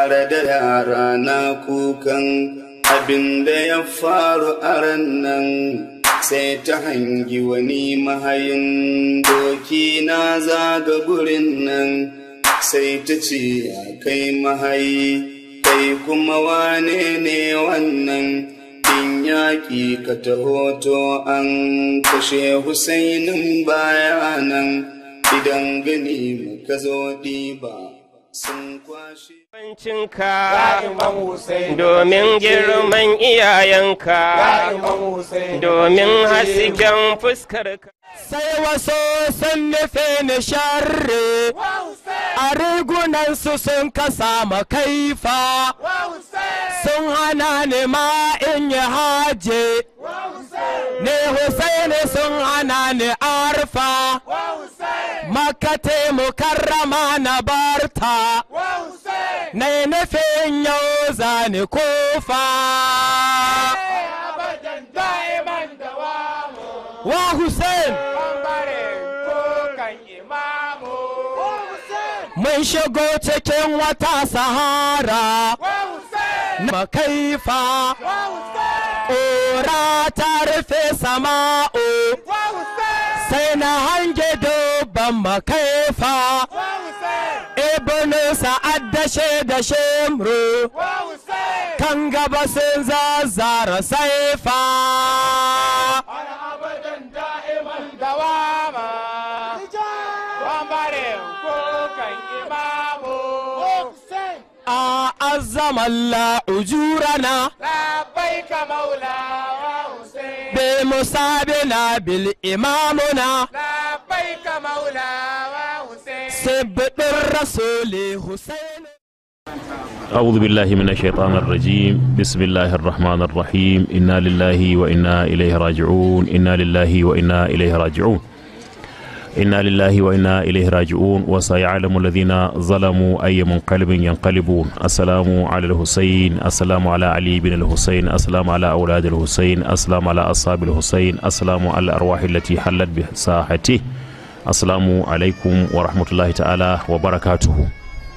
tare da yara na kukan abin da ya faru a ran nan sai ta hangi wani mahayin doki na zaga gurin nan sai ta ce ya kai mahayi kai kuma wane ne wannan in yaƙi ka taho to an kashe husainin bayanan idan gani ka zo ɗiba sun kwashe Cinka domin girman iyayenka domin hasken fuskarka. sai wasu sun nufe ni sharri a rigunansu sun kasa makaifa sun hana ni ma in yi haje ne Husaini sun hana ni arfa makate mukarrama na barta na yi nufin yau zani kofa wa Hussein mun shigo cikin wata sahara na makaifa ƙura ta rufe sama'o sai na hange dubban makaifa ibnu sa'ad da da shemru kan gaba sun zazzara saifa أعظم الله أجورنا لبيك مولا وحسين بمصابنا بالإمامنا لبيك مولا وحسين سبت الرسول حسين أعوذ بالله من الشيطان الرجيم بسم الله الرحمن الرحيم إنا لله وإنا إليه راجعون إنا لله وإنا إليه راجعون إنا لله وإنا إليه راجعون وسيعلم الذين ظلموا أي منقلب ينقلبون السلام على الحسين السلام على علي بن الحسين السلام على أولاد الحسين السلام على أصحاب الحسين السلام على الأرواح التي حلت بساحته السلام عليكم ورحمة الله تعالى وبركاته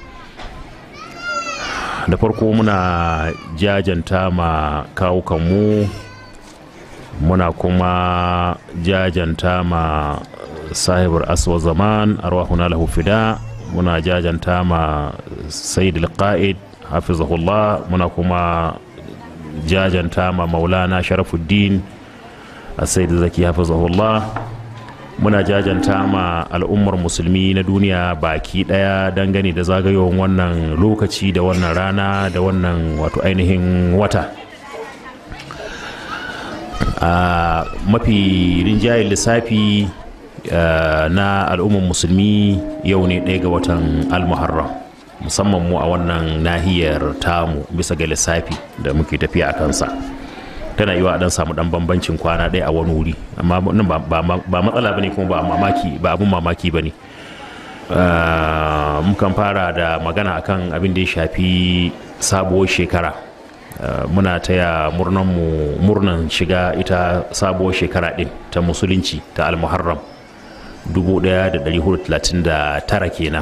da farko muna jajanta ma kawukanmu muna kuma jajanta ma sahibar aswa zaman arwahuna lahu fida muna jajanta ma sayyid al-qa'id hafizahullah muna kuma jajanta ma maulana sharafuddin a sayyid zaki hafizahullah muna jajanta ma al'ummar musulmi na duniya baki daya dangane da zagayowar wannan lokaci da wannan rana da wannan wato ainihin wata a mafi rinjayen lissafi na al'ummar musulmi yau ne ɗaya ga watan almuharram musamman mu a wannan nahiyar tamu bisa ga lissafi da muke tafiya a kansa tana yiwa a dan samu dan bambancin kwana ɗaya a wani wuri amma nan ba matsala bane kuma ba mamaki ba abun mamaki bane mukan fara da magana akan abin da ya shafi sabuwar shekara muna taya murnanmu murnan shiga ita sabuwar shekara din ta musulunci ta almuharram 1439 kenan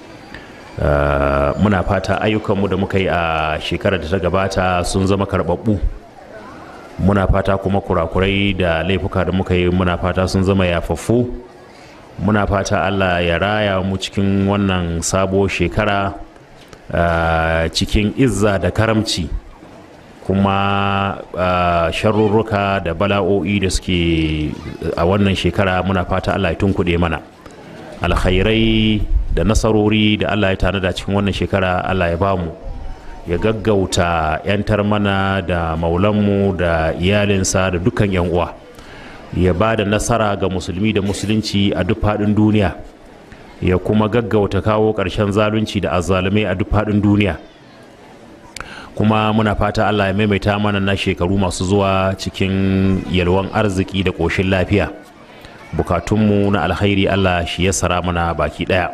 muna fata ayyukanmu da muka yi a shekarar da ta gabata sun zama karɓaɓɓu muna fata kuma kurakurai da laifuka da muka yi muna fata sun zama yafaffu muna fata allah ya raya mu cikin wannan sabuwar shekara cikin izza da karamci kuma sharurruka da bala'o'i da suke a wannan shekara muna fata allah ya tunkuɗe mana alkhairai da nasarori da allah ya tanada cikin wannan shekara allah ya bamu ya gaggauta 'yantar mana da maulanmu da iyalinsa da dukkan 'yan uwa ya ba da nasara ga musulmi da musulunci a duk faɗin duniya ya kuma gaggauta kawo ƙarshen zalunci da azzalumai a duk faɗin duniya kuma muna fata allah ya maimaita mana na shekaru masu zuwa cikin yalwan arziki da ƙoshin lafiya bukatunmu na alkhairi allah shi ya sara mana baki ɗaya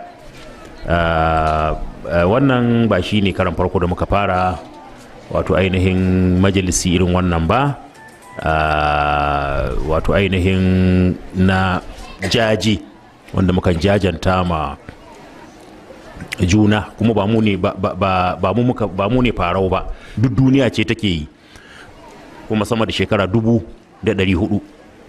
wannan ba shi ne karan farko da muka fara wato ainihin majalisi irin wannan ba wato ainihin na jaji wanda muka jajanta ma juna kuma ba mu ne ba, ba, ba, ba mu muka ba mu ne farau ba duk duniya ce take yi kuma sama da shekara dubu da ɗari hudu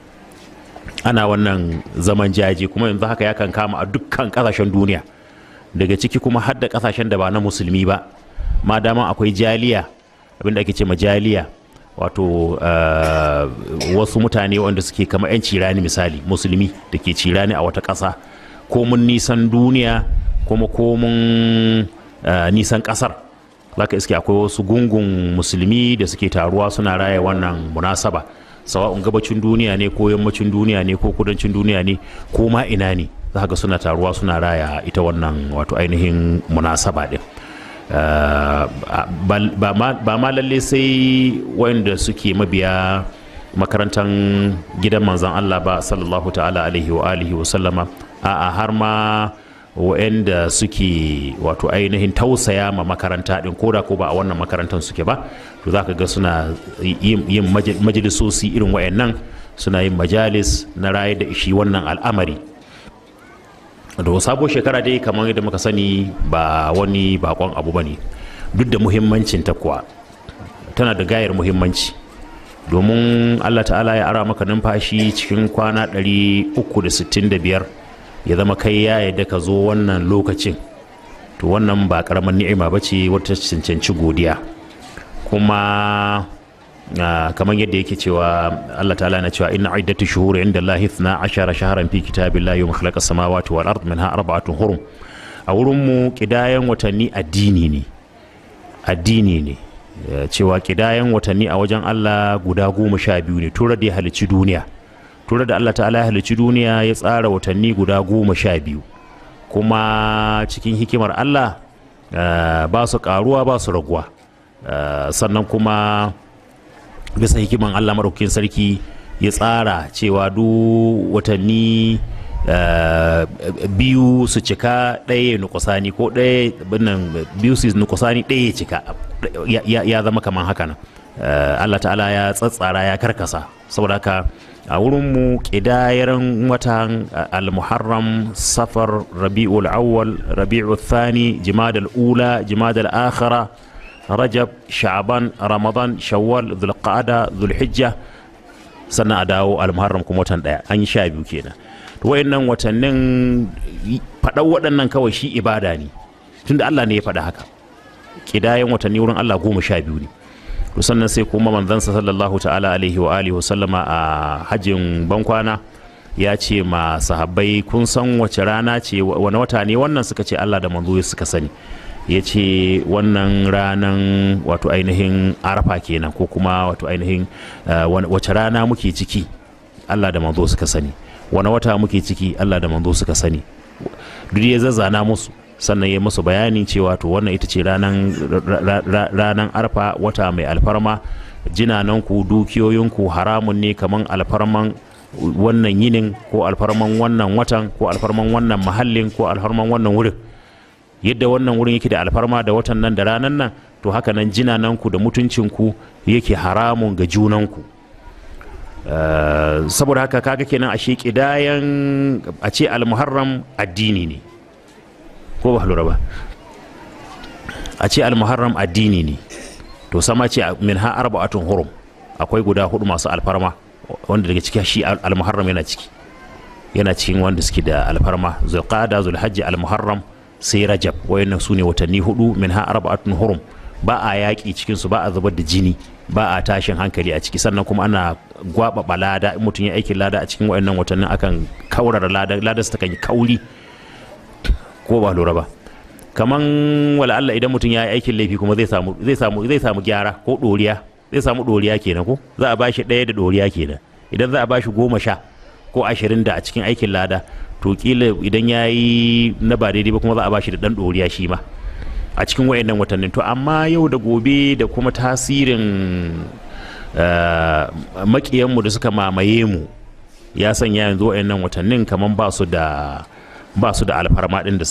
ana wannan zaman jaji kuma yanzu haka ya kan kama a dukkan ƙasashen duniya daga ciki kuma har da ƙasashen da ba na musulmi ba ma dama akwai jaliya abinda ake ce ma jaliya wato uh, wasu mutane wanda suke kama 'yan cirani misali musulmi da ke cirani a wata ƙasa ko mun nisan duniya kuma ko mun uh, nisan ƙasar zaka iske akwai wasu gungun musulmi da suke taruwa suna raya wannan munasaba sawa'un gabacin duniya ne ko yammacin duniya ne ko kudancin duniya ne ko ma ina ne za ga suna taruwa suna raya ita wannan wato ainihin munasaba din Uh, ba ma lalle sai wanda suke mabiya makarantar gidan manzan Allah ba sallallahu ta'ala alaihi wa alihi wa sallama a har ma wa'anda suke wato ainihin tausaya ma makaranta din koda ko ba a wannan makarantar suke ba to za ka ga suna yin majalisosi irin wa'annan suna yin majalis na raye da ishi wannan al'amari da sabo shekara dai kamar yadda muka sani ba wani bakon abu ba ne duk da muhimmancin ta kuwa tana da gayar muhimmanci domin allah ta'ala ya ara maka numfashi cikin kwana 365 ya zama kai ya yadda ka zo wannan lokacin to wannan ba karamar ni'ima ba ce wata cancanci godiya kuma Uh, kamar yadda yake cewa Allah ta'ala na cewa inna iddatu shuhuri inda Allah ithna ashara shaharan fi kitabillahi yawma khalaqa samawati wal ard minha arba'atun hurum a wurin mu kidayan watanni addini ne addini ne uh, cewa kidayan watanni a wajen Allah guda goma sha biyu ne tura da ya halicci duniya tura da Allah ta'ala ya halicci duniya ya tsara watanni guda goma sha biyu kuma cikin hikimar Allah uh, ba su karuwa ba su raguwa sannan kuma bisa hikiman Allah maɗaukakin sarki ya tsara cewa duk watanni biyu su cika ɗaya nukusani ko ɗaya binnan biyu su nukusani ɗaya ya cika ya zama kaman haka nan Allah ta'ala ya tsatsara ya karkasa saboda haka a wurinmu ƙidayaran watan al-muharram safar rabi'ul awwal rabi'ul thani jimadal ula jimadal akhira rajab sha'ban ramadan shawwal zulqa'ada zulhijja sannan a dawo almuharram kuma watan daya an yi sha biyu kenan to wayannan watannin faɗan waɗannan kawai shi ibada ne tunda Allah ne ya faɗa haka kidayen watanni wurin Allah goma sha biyu ne to sannan sai kuma manzansa sallallahu ta'ala alaihi wa alihi wa sallama a hajjin bankwana ya ce ma sahabbai kun san wace rana ce wani wata ne wannan suka ce Allah da manzo suka sani ya ce wannan ranan wato ainihin arafa kenan ko kuma wato ainihin wace rana muke ciki allah da manzo suka sani wani wata muke ciki allah da manzo suka sani duk ya zazzana musu sannan ya musu bayani cewa to wannan ita ce ranan arfa wata mai alfarma jinananku dukiyoyinku haramun ne kaman alfarman wannan yinin ko alfarman wannan watan ko alfarman wannan mahallin ko alfarman wannan wurin yadda wannan wurin yake da alfarma da watan nan da ranan nan to haka nan jinananku da mutuncinku yake haramun ga junanku saboda haka kaga kenan a shi kidayan a ce almuharram addini ne ko ba lura ba a ce almuharram addini ne to sama ce min ha arba'atun hurum akwai guda hudu masu alfarma wanda daga ciki shi almuharram yana ciki yana cikin wanda suke da alfarma zulqada zulhajji almuharram sai rajab wayannan su ne watanni hudu min ha arba'atun hurum ba a yaƙi cikin su ba a zubar da jini ba a tashin hankali a ciki sannan kuma ana gwababa lada in mutum ya aikin lada a cikin wayannan watannin akan kaurara lada lada su takan yi kauri ko ba lura ba kaman wala Allah idan mutum ya yi aikin laifi kuma zai samu zai samu zai samu gyara ko doriya zai samu doriya kenan ko za a bashi ɗaya da doriya kenan idan za a bashi goma sha ko ashirin da a cikin aikin lada to kila idan ya yi na ba daidai ba kuma za a bashi da ɗan ɗoriya shi ma a cikin wayannan watannin to amma yau da gobe da kuma tasirin makiyanmu da suka mamaye mu ya sanya yanzu wayannan watannin kamar ba su da ba su da alfarma din da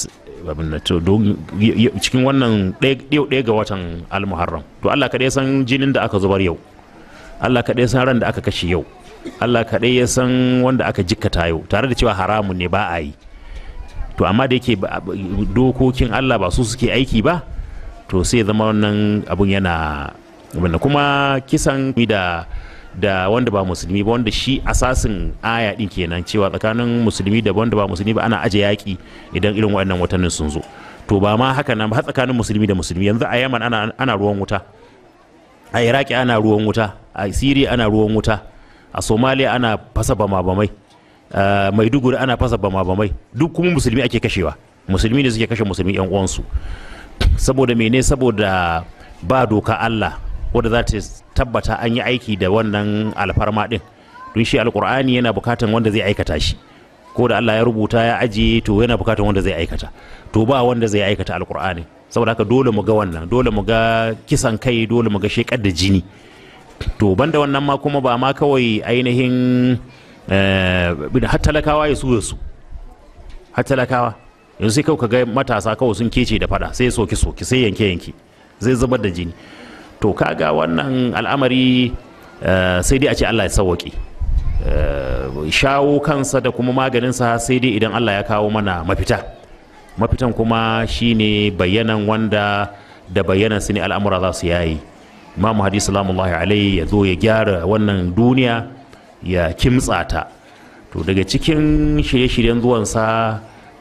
cikin wannan ɗaya ga watan almuharram to Allah kaɗai san jinin da aka zubar yau Allah kaɗai san ran da aka kashe yau Allah kaɗai ya san wanda aka jikkata yau tare da cewa haramun ne ba a yi to amma da yake dokokin Allah ba su suke aiki ba to sai zama wannan abun yana kuma kisan da da wanda ba musulmi ba wanda shi asasin aya din kenan cewa tsakanin musulmi da wanda ba musulmi ba ana aje yaki idan irin waɗannan watannin sun zo to ba ma haka nan ba tsakanin musulmi da musulmi yanzu a yaman ana, ana ruwan wuta a iraki ana ruwan wuta a siriya ana ruwan wuta a somalia ana fasa bama bamai a maiduguri ana fasa bama bamai duk kuma musulmi ake kashewa musulmi ne suke kashe musulmi yan uwansu saboda mene saboda ba doka allah wadda za ta tabbata an yi aiki da wannan alfarma din don shi alkur'ani yana bukatan wanda zai aikata shi ko da Allah ya rubuta ya ajiye to yana bukatan wanda zai aikata to ba wanda zai aikata alkur'ani saboda haka dole mu ga wannan dole mu ga kisan kai dole mu ga shekar da jini to banda wannan ma kuma ba ma kawai ainihin har talakawa ya su su har talakawa yanzu sai kawai ka ga matasa kawai sun kece da fada sai soki soki sai yanke yanke zai zubar da jini to kaga wannan al'amari sai dai a ce Allah ya sauwaƙe shawo kansa da kuma maganinsa sai dai idan Allah ya kawo mana mafita mafitan kuma shine bayanan wanda da bayanan su ne al'amura za su yayi imamu hadis salamullahi alaihi ya zo ya gyara wannan duniya ya kimtsa ta to daga cikin shirye-shiryen zuwansa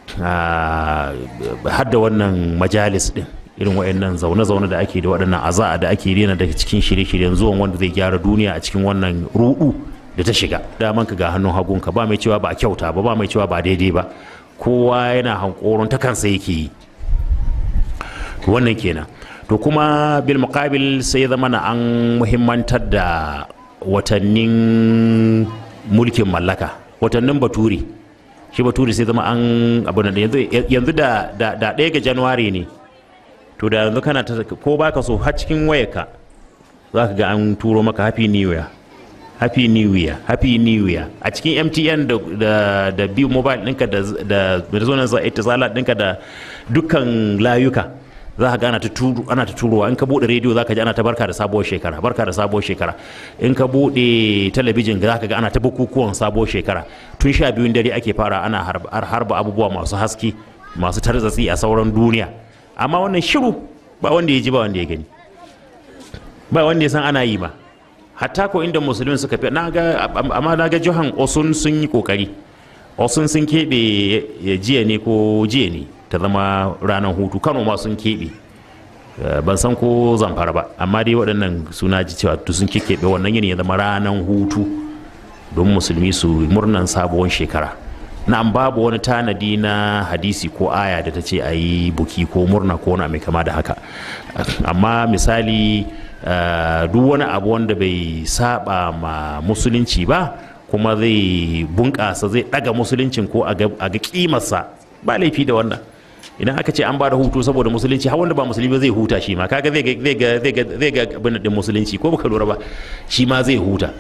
har da wannan majalis din irin waɗannan zaune-zaune da ake da waɗannan aza'a da ake rena daga cikin shirye-shiryen zuwan wanda zai gyara duniya a cikin wannan rudu da ta shiga daman ka ga hannun hagunka ba mai cewa ba kyauta ba ba mai cewa ba daidai ba kowa yana hankoron ta kansa yake yi wannan kenan to kuma bil muqabil sai zama na an muhimmantar da watannin mulkin mallaka watannin baturi shi baturi sai zama an abu da yanzu da ɗaya ga januwari ne to da yanzu kana ta ko baka so har cikin wayarka za ka ga an turo maka happy new year happy new year happy new year a cikin mtn da da, da biyu mobile ɗinka da da da zonan zala ɗinka da dukkan layuka za ka ga ana ta turo ana ta turowa in ka bude rediyo za ka ji ana ta barka da sabuwar shekara barka da sabuwar shekara in ka bude talabijin za ka ga ana ta bukukuwan sabuwar shekara tun sha biyun dare ake fara ana harba abubuwa masu haske masu tarzatsi a sauran duniya amma wannan shiru ba wanda ya ji ba wanda ya gani ba wanda ya san ana yi ba hatta ko inda musulmin suka fi na ga amma na ga jihan osun sun yi kokari osun sun keɓe ya jiya ne ko jiya ne ta zama ranar hutu kano ma sun keɓe ban san ko zamfara ba amma dai waɗannan suna ji cewa sun keɓe wannan yini ya zama ranar hutu don musulmi su murnan sabuwar shekara na'am babu wani tanadi na hadisi ko aya da ta ce a yi buki ko murna ko wani mai kama da haka amma misali duk wani abu wanda bai saba ma musulunci ba kuma zai bunƙasa zai ɗaga musuluncin ko a ga kimarsa ba laifi da wannan idan aka ce an ba da hutu saboda musulunci har wanda ba musulmi zai huta shi ma kaga zai ga zai ga zai ga abin din musulunci ko baka lura ba shi ma zai huta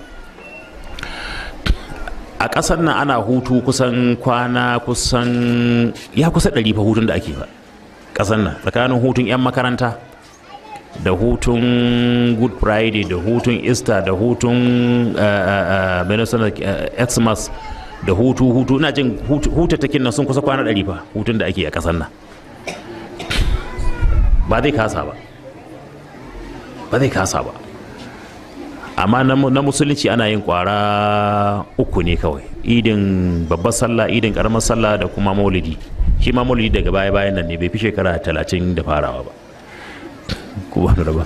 a ƙasar nan ana hutu kusan kwana kusan ya kusa ɗari fa hutun da ake ba ƙasar nan tsakanin hutun 'yan makaranta da hutun good friday da hutun easter da hutun xmas da hutu hutu ina jin hutattakin nan sun kusa kwana ɗari fa hutun da ake a ƙasar nan ba zai kasa ba ba zai kasa ba amma na musulunci ana yin kwara uku ne kawai idin babbar sallah idin karamar sallah da kuma maulidi shi ma maulidi daga baya bayan nan ne bai fi shekara talatin da farawa ba ko ba ba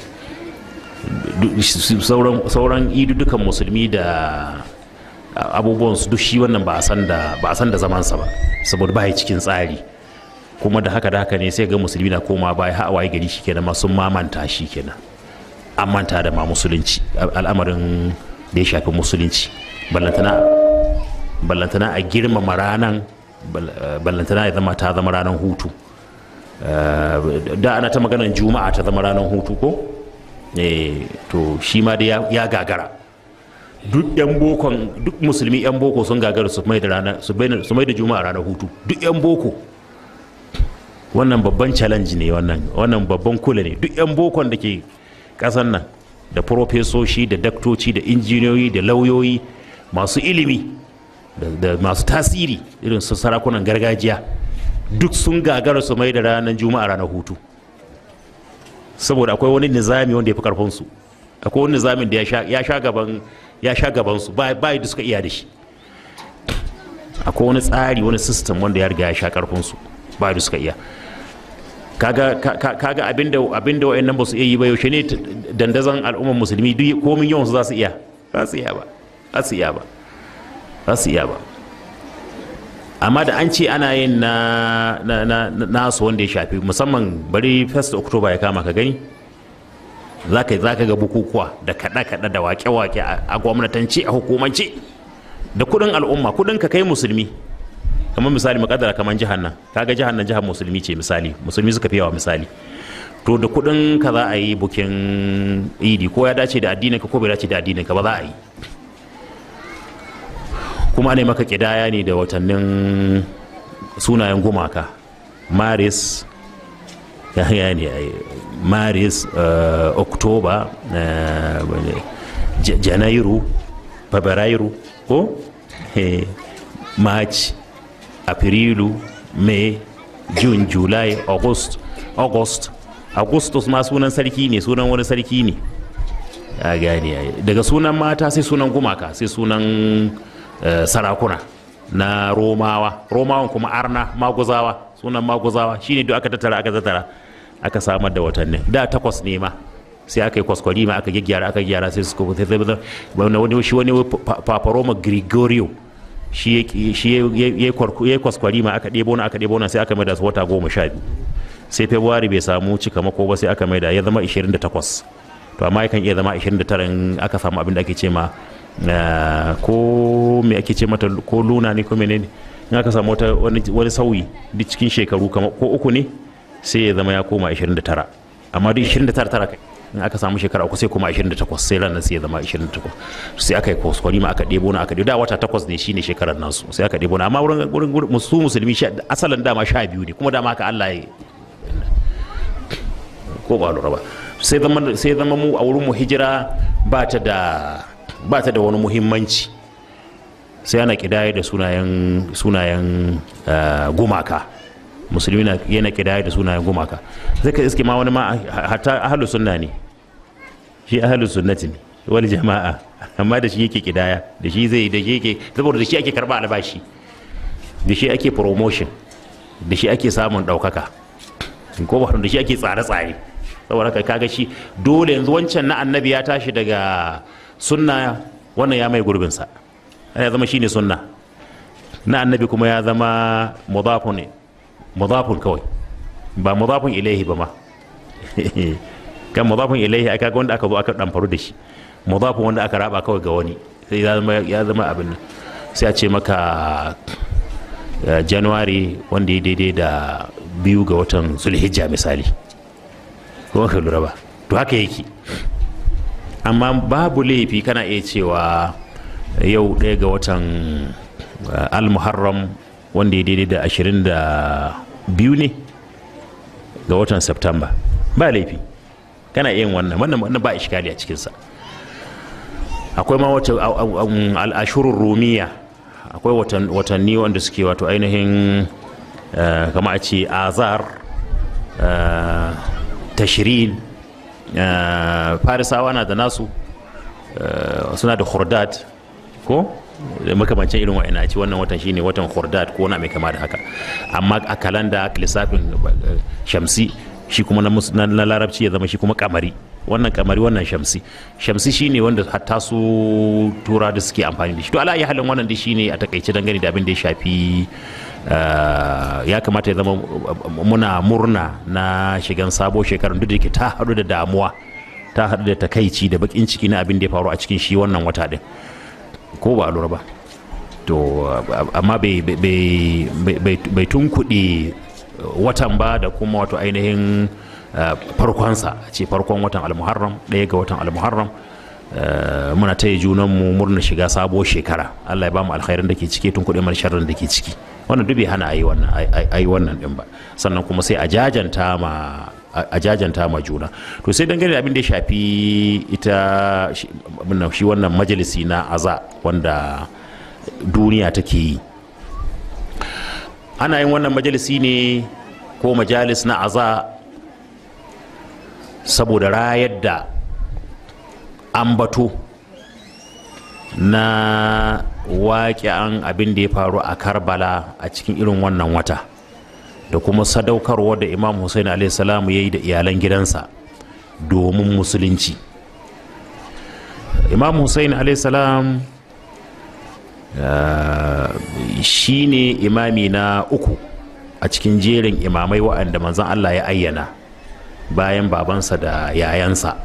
sauran idu dukan musulmi da abubuwan su duk shi wannan ba a san da ba a san da zamansa ba saboda ba cikin tsari kuma da haka da haka ne sai ga musulmi na koma baya har waye gari shikenan ma sun mamanta shikenan an manta da ma musulunci al'amarin da ya shafi musulunci ballantana ballantana a girmama ranan ballantana ya zama ta zama ranar hutu da ana ta maganar juma'a ta zama ranar hutu ko to shi ma da ya gagara duk yan bokon duk musulmi yan boko sun gagara su mai da rana su mai da juma'a ranar hutu duk yan boko wannan babban challenge ne wannan wannan babban kula ne duk yan bokon da ke kasan nan da profesoshi da daktoci da injiniyoyi da lauyoyi masu ilimi da masu tasiri irin su sarakunan gargajiya duk sun gagara su mai da ranar juma'a ranar hutu saboda akwai wani nizami wanda ya fi karfinsu akwai wani nizamin da ya sha gaban ya sha gabansu ba da suka iya da shi akwai wani tsari wani system wanda ya riga ya sha karfinsu ba da suka iya kaga kaga abinda abinda wayannan ba su iya yi ba yaushe ne dandazon al'ummar musulmi duk komin yawan su za su iya za su iya ba za su iya ba za su iya ba amma da an ce ana yin na na nasu wanda ya shafi musamman bari 1st october ya kama ka gani za ka ga bukukuwa da kaɗe-kaɗe da wake-wake a gwamnatance a hukumance da kuɗin al'umma kuɗin ka kai musulmi kamar misali makadara kamar jihar nan kaga jihar nan jihar musulmi ce misali musulmi suka fi yawa misali to da kuɗin ka za a yi bukin idi ko ya dace da addinin ka ko bai dace da addinin ka ba za a yi kuma ne maka kidaya ne da watannin sunayen gumaka maris ya ne maris oktoba janairu fabrairu ko march afrilu may june july august august augustus ma sunan sarki ne sunan wani sarki ne ya gane daga sunan mata sai sunan gumaka sai sunan sarakuna na romawa romawan kuma arna maguzawa sunan maguzawa shine duk aka tattara aka tattara aka samar da watannin da takwas ne ma sai aka yi kwaskwari ma aka gyaggyara aka gyara sai suka sai zai wani shi wani paparoma gregorio shi ya kwaskwari ma aka ɗebo na aka ɗebo na sai aka mai da wata goma sha biyu sai february bai samu cika mako ba sai aka mai da ya zama 28 to amma yakan iya zama 29 in aka samu abin da ake ce ma ko me ake ce mata ko luna ne ko menene in aka samu wani sauyi duk cikin shekaru ko uku ne sai ya zama ya koma 29 amma duk 29 tara kai in aka samu shekara uku sai kuma 28 sai ranar sai ya zama 28 sai aka yi kwaskwari ma aka ɗebo na aka ɗebo da wata takwas ne shine shekarar nasu sai aka ɗebo na amma wurin wurin su musulmi asalin dama sha biyu ne kuma dama haka Allah ya ko ba lura ba sai zama sai zama mu a wurin mu hijira ba ta da ba ta da wani muhimmanci sai ana kidaya da sunayen sunayen gumaka musulmi yana kidaya da sunayen gumaka sai ka iske ma wani ma hatta ahlus sunna ne shi ahlus sunnati ne wani jama'a amma da shi yake kidaya da shi zai da shi yake saboda da shi ake karba albashi da shi ake promotion da shi ake samun daukaka ko ba da shi ake tsare-tsare saboda haka kaga shi dole yanzu wancan na annabi ya tashi daga sunna wannan ya mai gurbinsa ya zama shine sunna na annabi kuma ya zama mudafun ne mudafun kawai ba mudafun ilaihi ba ma kan mudafun ilaihi aka ga wanda aka zo aka dan faru da shi mudafun wanda aka raba kawai ga wani sai ya zama ya zama abin nan sai a ce maka january wanda ya daidai da biyu ga watan zulhijja misali ko ka lura ba to haka yake amma babu laifi kana iya cewa yau ɗaya ga watan al-muharram wanda ya daidai da ashirin da biyu ne ga watan september ba laifi kana iya wannan wannan ba ishkali a cikinsa akwai ma wata al'ashurun rumiya akwai watanni wanda suke wato ainihin kama a ce azar tashirin farisawa na da nasu suna da hordad ko da makamancin irin wa'ina ce wannan watan shine watan hordad ko na mai kama da haka amma a kalanda lissafin shamsi shi kuma na larabci ya zama shi kuma kamari wannan kamari wannan shamsi shamsi shine wanda hatta su tura da suke amfani da shi to ala ya halin wannan da shine a takaice dangane da abin da ya shafi ya kamata ya zama muna murna na shigan sabo shekarun duk da yake ta haɗu da damuwa ta haɗu da takaici da bakin ciki na abin da ya faru a cikin shi wannan wata din ko ba lura ba to amma bai tunkuɗe watan ba da kuma wato ainihin farkonsa ce farkon watan almuharram ɗaya ga watan almuharram muna taya junanmu murna shiga sabuwar shekara allah ya ba mu alkhairin da ke ciki tun kuɗi mar sharrin da ke ciki wannan duk bai hana a yi wannan a yi wannan din ba sannan kuma sai a jajanta ma a jajanta ma juna to sai dangane da abin da ya shafi ita shi wannan majalisi na aza wanda duniya take yi ana yin wannan majalisi ne ko majalis na aza saboda rayar da ambato na waƙi'an abin da ya faru a karbala a cikin irin wannan wata da kuma sadaukarwa da imam hussein salamu ya yi da iyalan gidansa domin musulunci imam hussein salam shi ne imami na uku a cikin jerin imamai waɗanda manzan allah ya ayyana bayan babansa da yayansa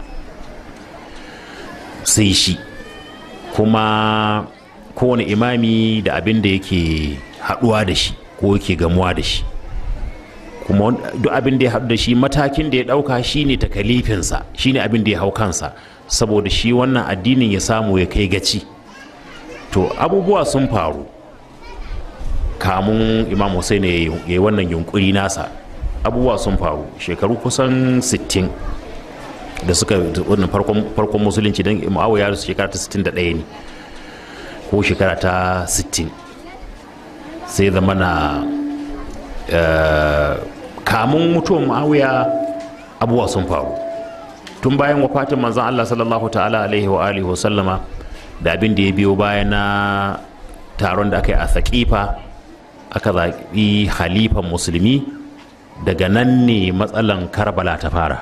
sai shi kuma kowane imami da abin da yake haɗuwa da shi ko yake gamuwa da shi kuma duk abin da ya haɗu da shi matakin da ya ɗauka shine takalifinsa shine abin da ya hau kansa saboda shi wannan addinin ya samu ya kai gaci to abubuwa sun faru kamun imam hussein ya yi wannan yunkuri nasa abubuwa sun faru shekaru kusan 60 da suka wannan farkon musulunci don mu'awiya su shekara ta 61 ne ko shekara ta 60 sai zama na kamun mutuwan mu'awiya abubuwa sun faru tun bayan wafatin manzan Allah sallallahu ta'ala alaihi wa alihi sallama da abin da ya biyo bayan na taron da aka yi a saƙifa aka zaɓi halifan musulmi daga nan ne matsalan karbala ta fara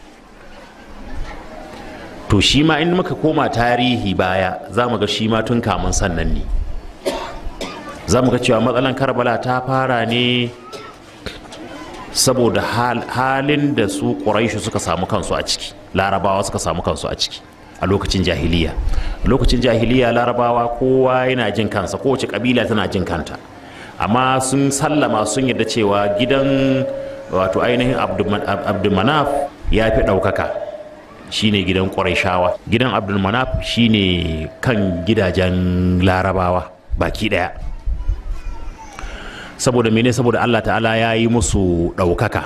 to shi ma in muka koma tarihi baya za mu ga shi ma tun kamun sannan ne za mu ga cewa matsalan karbala ta fara ne saboda halin da su ƙuraishu suka samu kansu a ciki larabawa suka samu kansu a ciki a lokacin jahiliya lokacin jahiliya larabawa kowa yana jin kansa kowace kabila tana jin kanta amma sun sallama sun yarda cewa gidan wato ainihin abdulmanaf ya fi ɗaukaka shine gidan ƙuraishawa gidan abdulmanaf shine kan gidajen larabawa baki ɗaya saboda mene saboda allah ta'ala ya yi musu ɗaukaka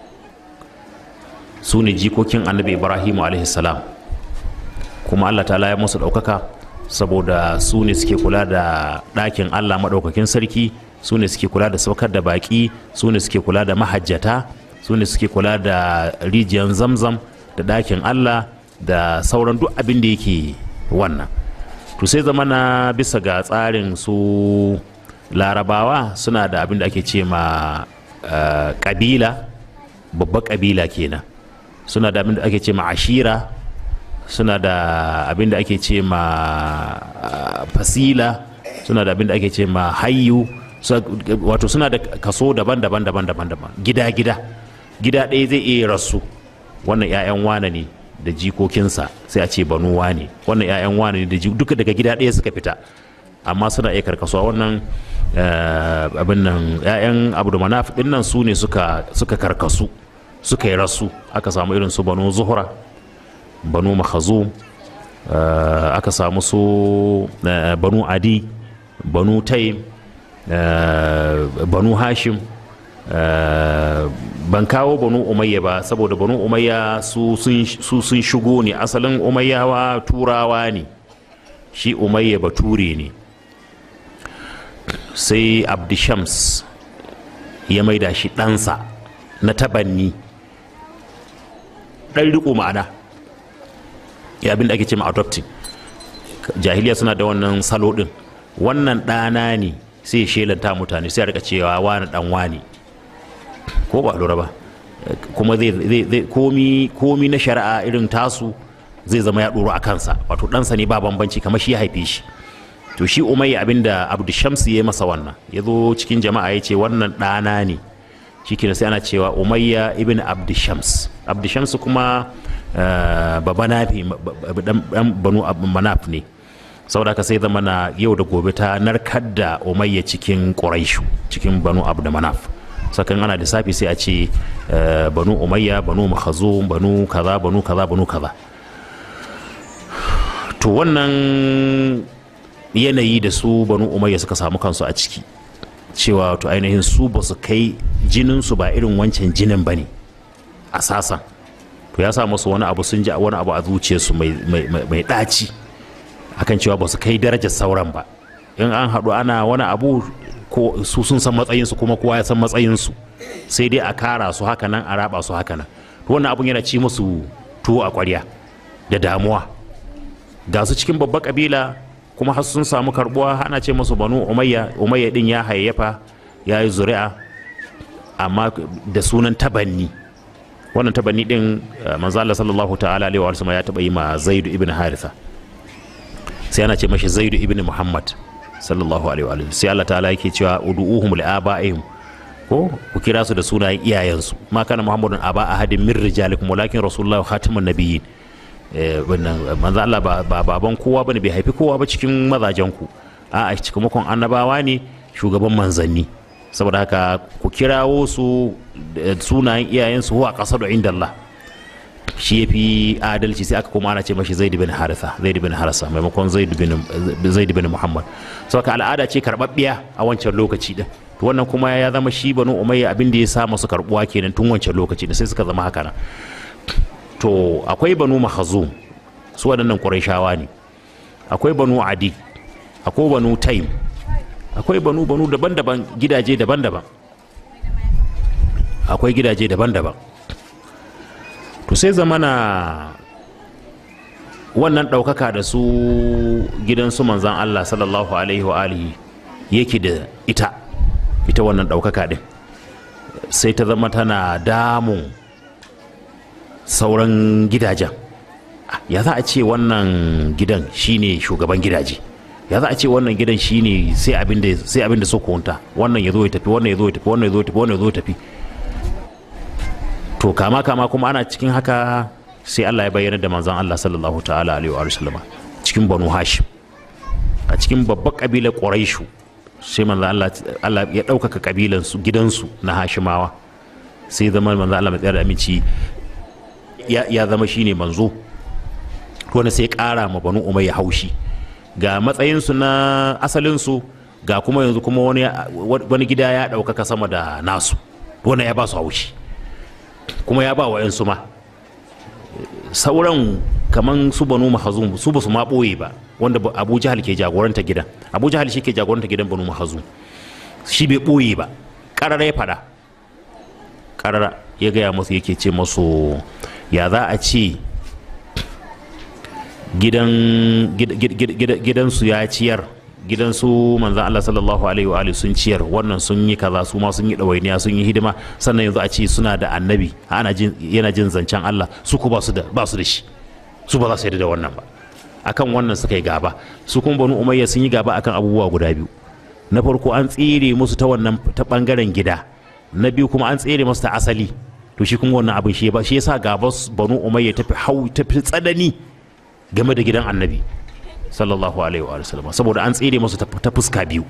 su ne jikokin annabi ibrahimu salam kuma allah ta'ala ya musu ɗaukaka saboda su ne suke kula da ɗakin allah maɗaukakin sarki su ne suke kula da saukar da baƙi su ne suke kula da mahajjata su ne suke kula da rijiyar zamzam da ɗakin allah da sauran duk abin da yake wannan to sai zama na bisa ga tsarin su larabawa suna da abin da ake ce ma ƙabila babbar ƙabila kenan suna da abin da ake ce ma ashira suna da abin da ake ce ma fasila suna da abin da ake ce ma hayyu wato suna da kaso daban-daban daban-daban daban gida-gida gida ɗaya zai iya rasu wannan 'ya'yan wane ne da jikokinsa sai a ce banu wane wannan 'ya'yan wane ne da duka daga gida ɗaya suka fita amma suna iya karkasuwa wannan abin nan 'ya'yan abu manaf ɗin nan su ne suka karkasu suka yi rasu aka samu irin su banu zuhura banu makhazum aka samu su banu adi banu taim banu hashim ban kawo banu umayya ba saboda banu umayya su sun shigo ne asalin umayyawa turawa ne shi umayya bature ne sai abdishams ya maida shi ɗansa na tabanni ɗan riko ma'ana ya abin da ake ce ma adopting jahiliya suna da wannan salo ɗin wannan ɗana ne sai ya shelanta mutane sai a rika cewa wani ɗan wani ko ba lura ba kuma zai komi komi na shari'a irin tasu zai zama ya ɗoro a kansa wato ɗansa ne ba bambanci kamar shi ya haife shi to shi umayya abinda abdu shamsu ya masa wannan ya zo cikin jama'a ya ce wannan ɗana ne shi sai ana cewa umayya ibn abdu shams abdu shams kuma baba nafi dan banu manaf ne saboda haka sai zama na yau da gobe ta narkar da umayya cikin quraishu cikin banu abdu manaf sakan ana lissafi sai a ce banu umayya banu makhazum banu kaza banu kaza banu kaza to wannan yanayi da su banu umayya suka samu kansu a ciki cewa to ainihin su ba su kai jininsu ba irin wancan jinin ba ne a sasan to ya sa musu wani abu sun ji wani abu a zuciyarsu mai ɗaci akan cewa ba su kai darajar sauran ba in an haɗu ana wani abu ko su sun san matsayinsu kuma kowa ya san matsayinsu sai dai a kara su haka nan a raba su haka nan to wannan abun yana ci musu tuwo a ƙwarya da damuwa ga su cikin babbar kabila kuma har sun samu karbuwa ana ce musu banu umayya umayya din ya hayayyafa ya yi zuri'a amma da sunan tabanni wannan tabanni din eh, manzo Allah sallallahu ta'ala alaihi wa sallam ya taba yi ma Zaid ibn Haritha sai ana ce mashi Zaid ibn Muhammad sallallahu alaihi wa sallam sai Allah ta'ala yake cewa ud'uhum li abaihim ko ku kira su da sunayen iyayensu ma kana Muhammadun aba ahadin min rijalikum walakin rasulullahi khatamun nabiyyin eh, wannan manzo Allah ba ba baban kowa bane bai haifi kowa ba cikin mazajen ku a'a cikamakon annabawa ne shugaban manzanni saboda haka ku kirawo su da sunayen iyayensu huwa kasar da inda Allah shi ya fi adalci sai aka kuma ana ce mashi zaid bin haritha zaid bin harisa maimakon zaid bin zaid bin muhammad saboda al'ada ce karbabbiya a wancan lokaci din to wannan kuma ya zama shi banu umayya abin da ya sa masu karbuwa kenan tun wancan lokaci da sai suka zama haka nan to akwai banu mahazum su waɗannan qurayshawa ne akwai banu adi akwai banu taim akwai banu banu daban-daban gidaje daban-daban akwai gidaje daban-daban to sai zamana wannan ɗaukaka da su gidan su manzan Allah sallallahu alaihi wa alihi yake da ita ita wannan ɗaukaka ɗin sai ta zama tana damun sauran gidajen Ah, ya za a ce wannan gidan shine shugaban gidaje ya za a ce wannan gidan shine sai abin da sai abin da so kunta wannan ya zo ya tafi wannan ya zo ya tafi wannan ya zo ya tafi wannan ya zo ya tafi to kama kama kuma ana cikin haka sai Allah ya bayyana da manzon Allah sallallahu ta'ala alaihi wa sallama cikin banu hashim a cikin babbar kabilar quraishu sai manzon Allah Allah ya ɗaukaka kabilan su gidansu na hashimawa sai zama manzon Allah mai tsayar da aminci ya, ya zama shine manzo wani sai ƙara ma banu umayya haushi ga matsayinsu na asalinsu ga kuma yanzu kuma wani, wani gida ya ɗaukaka sama da nasu wani ya ba su haushi kuma ya ba wa 'yansu ma sauran kaman su banu mahazum su ba su ma ɓoye ba wanda ba- abu jahal ke jagoranta gidan abu jahal shi ke jagoranta gidan banu mahazum shi bai ɓoye ba ƙarara ya faɗa ƙarara ya gaya masu yake ce masu ya za a ce gidan gid- gid- gid- gid- gidansu ya ciyar gidansu manzan Allah sallallahu alaihi wa alihi sun ciyar wannan sun yi kaza su ma sun yi ɗawainiya sun yi hidima sannan yanzu a ce suna da annabi ana jin yana jin zancen Allah su ku ba su da ba su da shi su ba za su yarda da wannan ba akan wannan suka yi gaba su kuma banu umayya sun yi gaba akan abubuwa guda biyu na farko an tsere musu ta wannan ta bangaren gida na biyu kuma an tsere musu ta asali to shi kuma wannan abin shi ba shi yasa gaba banu umayya tafi hau tafi tsanani game da gidan annabi sallallahu alaihi wa sallam saboda an tsere musu ta ta fuska biyu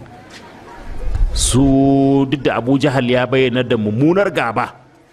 su duk da abu jahal ya bayyana da mummunar gaba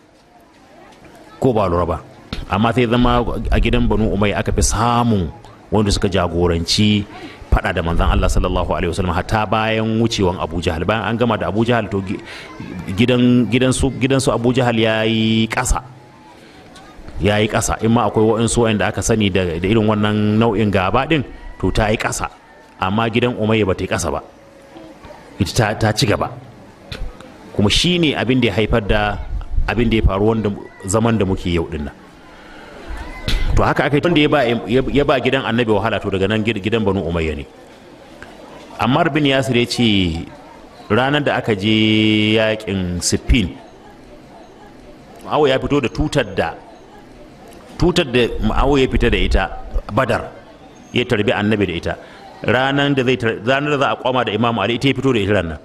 ko ba lura ba amma sai zama a gidan banu umayya aka fi samun wanda suka jagoranci fada da manzan Allah sallallahu alaihi wasallam hatta bayan wucewan Abu Jahal bayan an gama da Abu Jahal to gi- gidan gidan su gidan su Abu Jahal yayi ƙasa yayi ƙasa in ma akwai waɗansu waɗanda aka sani da da irin wannan nau'in gaba din to ta yi ƙasa amma gidan Umayya ba ta yi ƙasa ba ita ta, ta ci gaba kuma shine abin da ya haifar da abin da ya faru wanda zaman da muke yau din nan to haka aka yi wanda ya ba ya ba gidan annabi wahala to daga nan gid- gidan banu umayya ne ammar bin yasir ya ce ranar da aka je yakin siffin ma'awo ya fito da tutar da tutar da ma'awo ya fita da ita badar ya tarbi annabi da ita ranar da zai tar- ranar da za a kwama da imam ali ita ya fito da ita ranar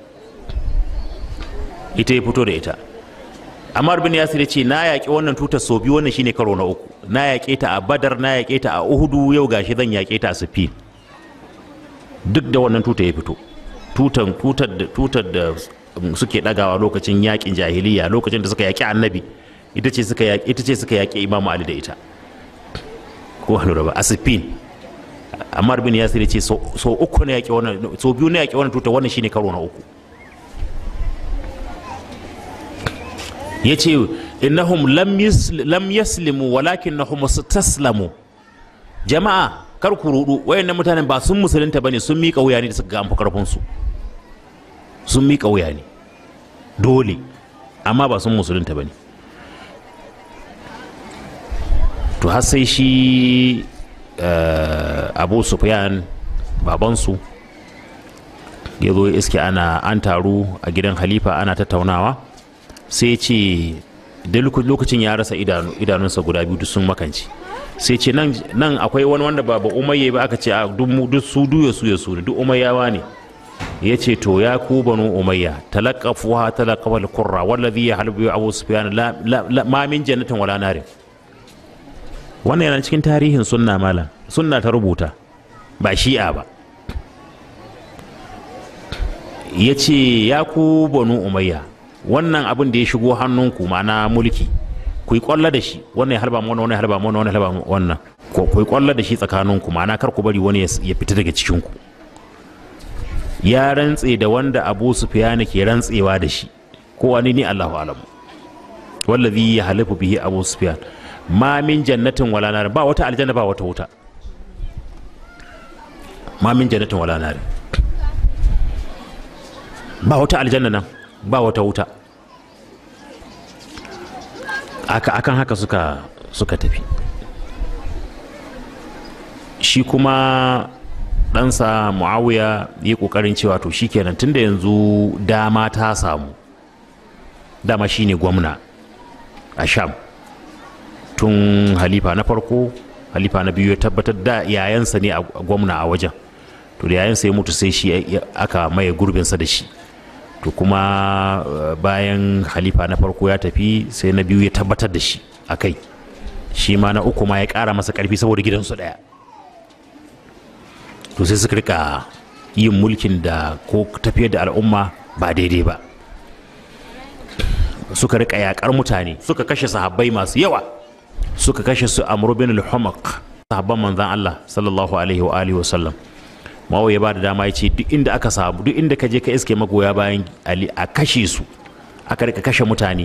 ita ya fito da ita Ammar bin Yasir ya ce na yaƙi wannan tutar sau biyu wannan shine karo na uku na yaƙe ta a Badar na yaƙe ta a Uhudu yau gashi zan yaƙe ta a Siffin duk da wannan tutar ya fito tutar tutar da tutar da um, suke dagawa lokacin yaƙin jahiliya lokacin da suka yaƙi Annabi ita ce suka yaƙi ita ce suka yaƙi Imam Ali da ita ko hannu ba a Siffin Ammar bin Yasir ya ce sau sau uku na yaƙi wannan sau biyu na yaƙi wannan tutar wannan shine karo na uku ya ce innahum lam yus- lam yaslimu walakin nahum taslamu jama'a kar ku rudu wayannan mutanen ba sun musulunta bane sun miƙa wuya ne da suka ga an fi karfin su sun miƙa wuya ne dole amma ba sun musulunta ba ne to har sai shi abu sufyan babansu ya zo iske ana an taru a gidan halifa ana tattaunawa sai ce da lokacin ya rasa idanunsa guda biyu duk sun makanci sai ce nan akwai wani wanda ba ba umayya ba aka ce a duk su duya su ya su duk umayyawa ne ya ce to ya ku banu umayya talaqafuha talaqafa al-qurra wallazi yahlubu abu sufyan la ma min jannatin wala narin wannan yana cikin tarihin sunna malam sunna ta rubuta ba shi'a ba ya ce ya ku banu umayya wannan abin da ya shigo hannunku ma'ana mulki ku yi kwalla da shi wannan ya halba wannan wannan ya halba wannan wannan ya halba wannan ku yi kwalla da shi tsakaninku ma'ana kar ku bari wani ya fita daga cikinku ya rantse da wanda abu sufyan ke rantsewa da shi ko wani ne Allahu alam wallazi ya halifu bihi abu sufyan ma min jannatin wala nar ba wata aljanna ba wata wuta ma min jannatin wala nar ba wata aljanna nan ba wata wuta aka akan haka suka suka tafi shi kuma ɗansa muawiya yi ƙoƙarin cewa to shikenan tunda yanzu dama ta samu dama shine gwamna a sham tun halifa na farko halifa na biyu ya tabbatar da yayansa ne a gwamna a wajen to da yayansa ya mutu sai shi aka maye gurbinsa da shi to kuma bayan halifa na farko ya tafi sai na biyu ya tabbatar da shi a kai shi ma na uku ma ya ƙara masa ƙarfi saboda gidansu ɗaya to sai suka rika yin mulkin da ko tafiyar da al'umma ba daidai ba suka rika yakar mutane suka kashe sahabbai masu yawa suka kashe su amru bin al-humaq sahabban manzan Allah sallallahu alaihi wa alihi wa sallam mawo ya bada dama ya ce duk inda aka samu duk inda ka je ka iske magoya bayan Ali a kashe su aka rika kashe mutane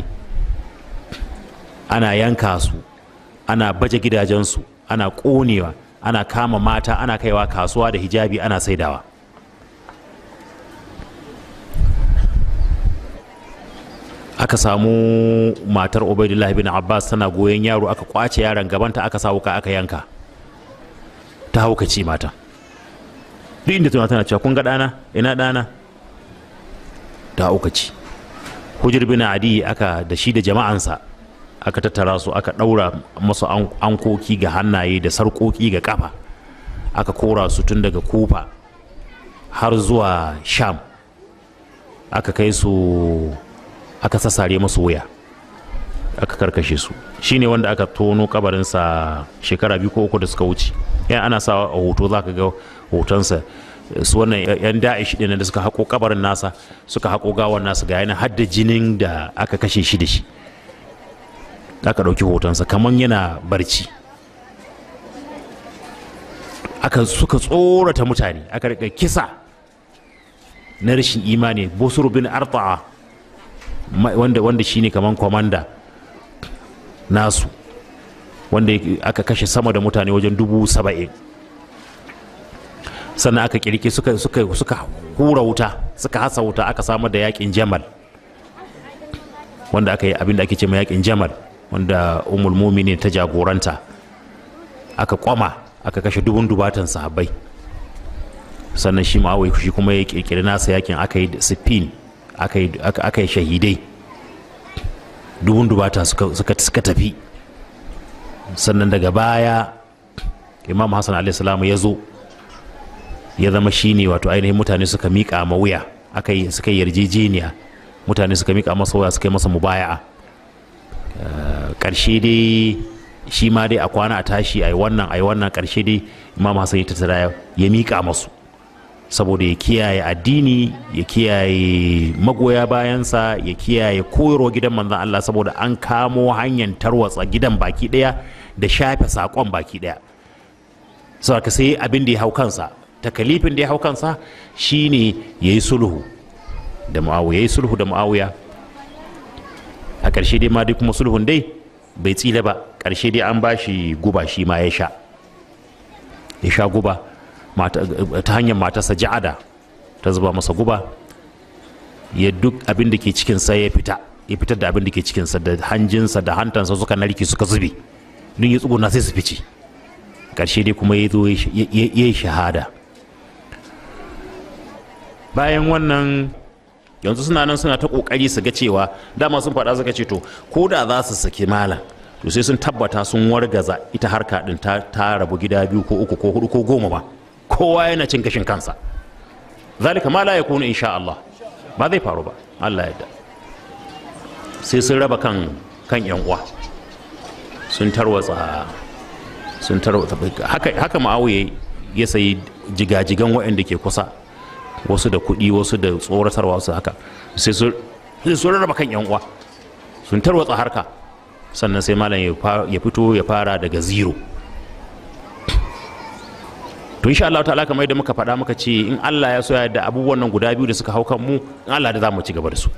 ana yanka su ana baje gidajensu ana konewa ana kama mata ana kaiwa kasuwa da hijabi ana saidawa aka samu matar ubaidullahi bin abbas tana goyon yaro aka kwace yaron gabanta aka sa wuka aka yanka ta haukace mata duk inda tana tana cewa kun ga ɗana ina ɗana ta haukace hujjar bin adi aka da shi da jama'ansa aka tattara su aka ɗaura masu ankoki ga hannaye da sarƙoƙi ga ƙafa aka kora su tun daga kufa har zuwa sham aka kai su aka sassare masu wuya aka karkashe su shine wanda aka tono kabarinsa shekara biyu ko uku da suka wuce yan ana sa a hoto za ka ga hotonsa su wannan yan da'ish ɗin da suka haƙo kabarin nasa suka haƙo gawan nasa ga yana hadda jinin da aka kashe shi da shi aka ɗauki hotonsa kamar yana barci aka suka tsorata mutane aka rika kisa na rashin imani busur bin arta'a wanda wanda shine kaman kwamanda nasu wanda aka kashe sama da mutane wajen dubu saba'in sannan aka kirki suka suka suka hura wuta suka hasa wuta aka samar da yakin jamal wanda aka yi abin da ake ce ma yakin jamal wanda umul mumini ta jagoranta aka kwama aka kashe dubun dubatan sahabbai sannan shi ma'awai shi kuma ya kirkiri nasa yakin aka yi sifin aka yi shahidai dubun dubata suka tafi sannan daga baya imam hassan alaihissalam ya zo ya zama shine wato ainihin mutane suka miƙa ma wuya aka yi suka yi yarjejeniya mutane suka miƙa masa wuya suka yi masa mubaya'a ƙarshe dai shi ma dai a kwana a tashi a yi wannan a yi wannan ƙarshe dai imam hassan ya tattara ya miƙa masu saboda ya kiyaye addini ya kiyaye magoya bayansa ya kiyaye koyarwa gidan manzan Allah saboda an kamo hanyar tarwatsa gidan baki daya da shafe sakon baki daya saboda sai abin da ya hau kansa takalifin da ya hau kansa shine ya yi sulhu da muawiya ya yi sulhu da muawiya a ƙarshe dai ma dai kuma sulhun dai bai tsila ba ƙarshe dai an ba shi guba shi ma ya sha ya sha guba ta hanyar matarsa ja'ada ta zuba masa guba ya duk abin da ke cikinsa ya fita ya fitar da abin da ke cikinsa da hanjinsa da hantansa suka narke suka zube duk ya tsuguna sai su fice ƙarshe dai kuma ya zo ya yi shahada bayan wannan yanzu suna nan suna ta kokari su ga cewa dama sun faɗa suka ce to ko da za su saki malam to sai sun tabbata sun wargaza ita harka din ta, ta rabu gida biyu ko uku ko hudu ko goma ba kowa yana cin gashin kansa zalika ma la yakunu insha Allah ba zai faru ba Allah ya yarda sai sun raba kan kan yan uwa sun tarwatsa sun tarwatsa haka haka ma'awiya ya sayi jigajigan waɗanda ke kusa wasu da kuɗi wasu da tsoratarwa wasu haka sai sun rarraba kan yan uwa sun tarwatsa harka sannan sai malam ya fito ya fara daga zero to insha Allah ta'ala kamar yadda muka faɗa muka ce in Allah ya so ya da abubuwan nan guda biyu da suka hau kan mu in Allah da za mu ci gaba da su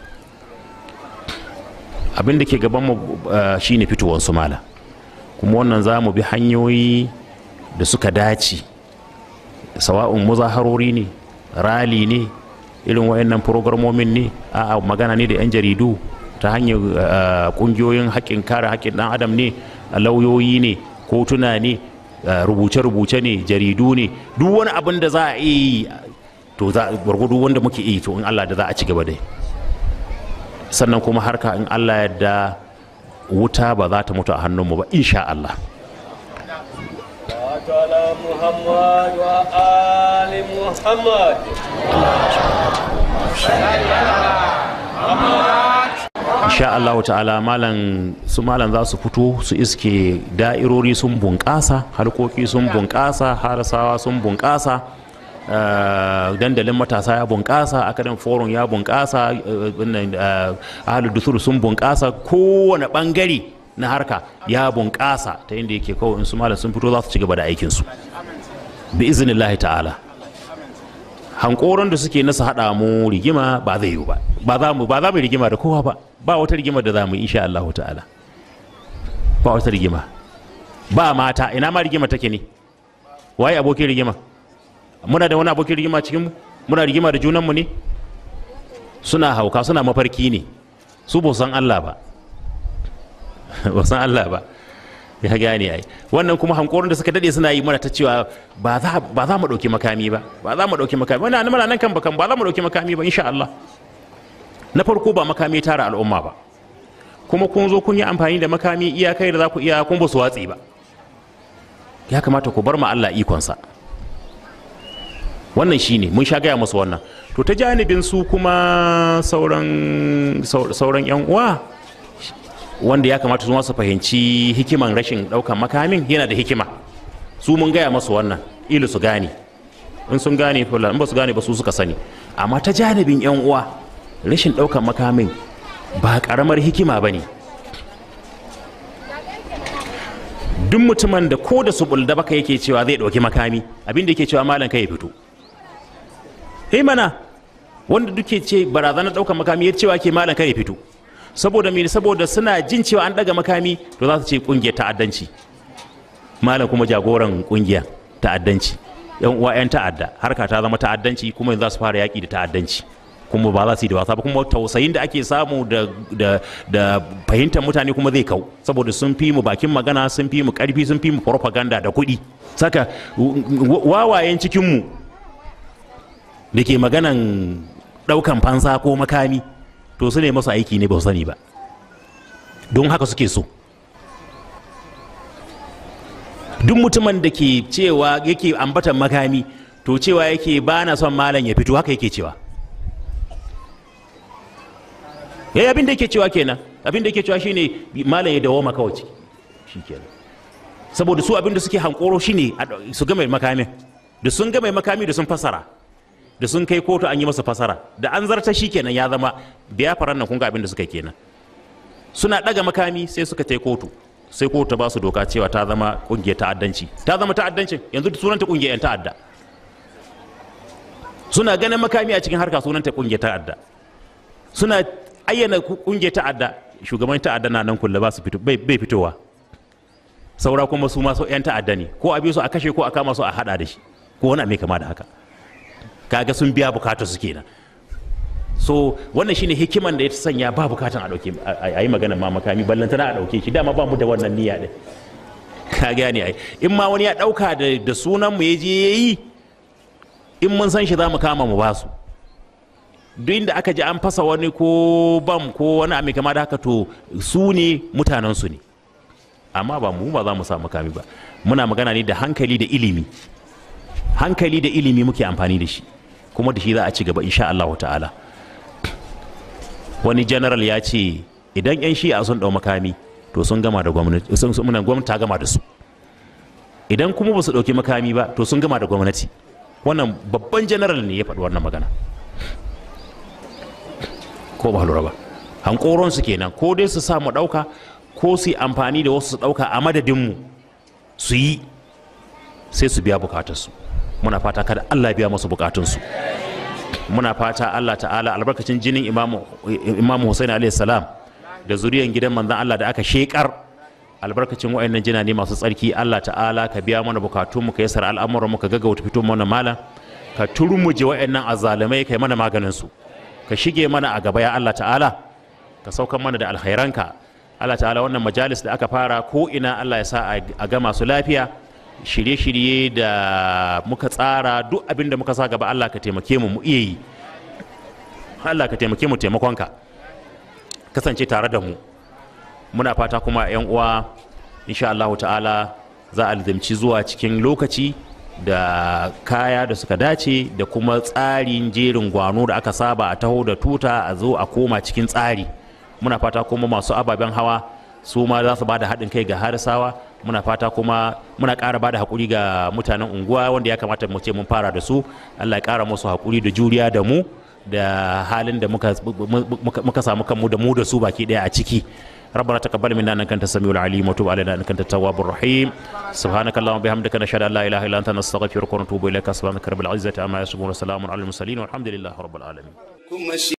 abin da ke gaban mu shine fitowar su malam kuma wannan za mu bi hanyoyi da suka dace sawa'un muzaharori ne rali ne irin wayannan programomin ne a magana ne da 'yan jaridu ta hanyar kungiyoyin haƙƙin kare haƙƙin ɗan adam ne lauyoyi ne kotuna ne rubuce-rubuce ne jaridu ne duk wani abin da za a yi to za gwargwado wanda muke yi to in Allah da za a ci gaba dai sannan kuma harka in Allah yadda wuta ba za ta mutu a hannunmu ba insha Allah على محمد وآل محمد insha Allah ta'ala malam su malam za su fito su iske da'irori sun bunƙasa harkoki sun bunƙasa harasawa sun bunƙasa dandalin matasa ya bunƙasa akadin forum ya bunƙasa ahalu dusur sun bunƙasa kowane ɓangare na harka ya bunƙasa ta inda yake kawai in su malam sun fito za su ci gaba da aikinsu bi iznillahi ta'ala hankoron da suke nasa haɗa mu rigima ba zai yiwu ba ba za mu ba za mu rigima da kowa ba ba wata rigima da za mu insha Allah ta'ala ba wata rigima ba mata ina ma rigima take ne waye abokin rigima muna da wani abokin rigima cikin mu muna rigima da junan mu ne suna hauka suna mafarki ne su ba san Allah ba ba san Allah ba ya gane ai wannan kuma hankorin da suka dade suna yi mana ta cewa ba za ba za mu dauki makami ba ba za mu dauki makami wannan muna nan kan bakan ba za mu dauki makami ba insha Allah na farko ba makami tara al'umma ba kuma kun zo kun yi amfani da makami iyakai da za ku iya kun ba su watsi ba ya kamata ku bar ma Allah ikonsa wannan shine mun sha gaya musu wannan to ta janibin su kuma sauran sauran yan uwa wanda ya kamata su su fahimci hikiman rashin daukan makamin yana da hikima su mun gaya masu wannan ilu su gane in sun gane in ba su gane ba su suka sani amma ta janibin yan uwa rashin daukan makamin ba karamar hikima ba ne duk mutumin da ko da su bulda baka yake cewa zai dauki makami abin da yake cewa malam kai ya fito eh mana wanda duke ce barazanar daukan makami ya cewa ke malam kai ya fito saboda me saboda suna jin cewa an daga makami to za su ce kungiyar ta'addanci malam kuma jagoran kungiyar ta'addanci yan uwa yan ta'adda harka ta zama ta'addanci kuma yanzu za su fara yaki da ta'addanci kuma ba za su yi da wasa ba kuma tausayin da ake samu da da da fahimtar mutane kuma zai kau saboda sun fi mu bakin magana sun fi mu karfi sun fi mu propaganda da kuɗi saka wawayen cikin mu da ke maganan ɗaukan fansa ko makami to su ne masu aiki ne ba su sani ba don haka suke so duk mutumin da ke cewa yake ambatan makami to cewa yake ba na son malam ya fito haka yake cewa ya abin da yake cewa kenan abin da yake cewa shine malam ya dawo maka wace shi kenan saboda su abin da suke hankoro shine su ga mai makamin da sun ga mai makami da sun fasara da sun kai kotu an yi masa fasara da an zarta shi kenan ya zama biya faran nan kun ga abin da suka kenan suna daga makami sai suka tai kotu sai kotu ta ba su doka cewa ta zama kungiyar ta'addanci ta zama ta'addancin yanzu sunanta kungiyar yan ta'adda suna ganin makami a cikin harka sunanta kungiyar ta'adda suna ayyana kungiyar ta'adda shugaban ta'adda na nan kulle ba su fito bai fitowa saura kuma su ma yan ta'adda ne ko a bi su a kashe ko a kama su a hada da shi ko wani mai kama da haka kaga sun biya bukatar su kenan so wannan shine hikiman da ya sanya ba bukatan a dauke a yi magana ma makami ballantana a dauke shi dama ba mu da wannan niyya din ka gane ai in ma wani ya dauka da da sunan mu yaje yayi in mun san shi za mu kama mu basu duk inda aka ji an fasa wani ko bam ko wani abu kama da haka to su ne mutanen su ne amma ba mu ba za mu sa makami ba muna magana ne da hankali da ilimi hankali da ilimi muke amfani da shi kuma da shi za a ci gaba insha Allah ta'ala wani general ya ce idan 'yan shi'a sun ɗau makami to sun gama da gwamnati sun sun muna gwamnati ta gama da su idan kuma ba su ɗauki makami ba to sun gama da gwamnati wannan babban general ne ya faɗi wannan magana ko ba lura ba hankoron su kenan ko dai su sa mu ɗauka ko su yi amfani da wasu su ɗauka a madadinmu su yi sai su biya bukatarsu muna fata kada Allah biya masu bukatunsu muna fata Allah ta'ala albarkacin jinin imamu imamu Hussein alayhi salam da zuriyan gidan manzon Allah da aka shekar albarkacin wayannan jina ne masu tsarki Allah ta'ala ka biya mana bukatun mu ka yasar al'amuran mu ka gaggauta fito mana malam ka turmuje wayannan azalimai kai mana maganin su ka shige mana a gaba ya Allah ta'ala ka saukan mana da alkhairanka Allah ta'ala wannan majalis da aka fara ko ina Allah ya sa a gama su lafiya shirye-shirye da muka tsara duk abin da muka sa gaba Allah ka taimake mu mu iya yi Allah ka taimake mu taimakonka kasance tare da mu muna fata kuma yan uwa insha Allah ta'ala za a lizamci zuwa cikin lokaci da kaya da suka dace da kuma tsarin jerin gwano da aka saba a taho da tuta a zo a koma cikin tsari muna fata kuma masu ababen hawa su ma za su ba da haɗin kai ga harisawa muna fata kuma muna ƙara ba da haƙuri ga mutanen unguwa wanda ya kamata mu ce mun fara da su allah ya ƙara musu haƙuri da juriya da mu da halin da muka, muka samu kanmu da mu da su baki ɗaya a ciki ربنا تقبل منا انك انت السميع العليم وتب علينا انك انت التواب الرحيم سبحانك اللهم وبحمدك نشهد ان لا اله الا انت نستغفرك ونتوب اليك سبحانك رب العزه عما يصفون وسلام على المرسلين والحمد لله رب العالمين kuma shi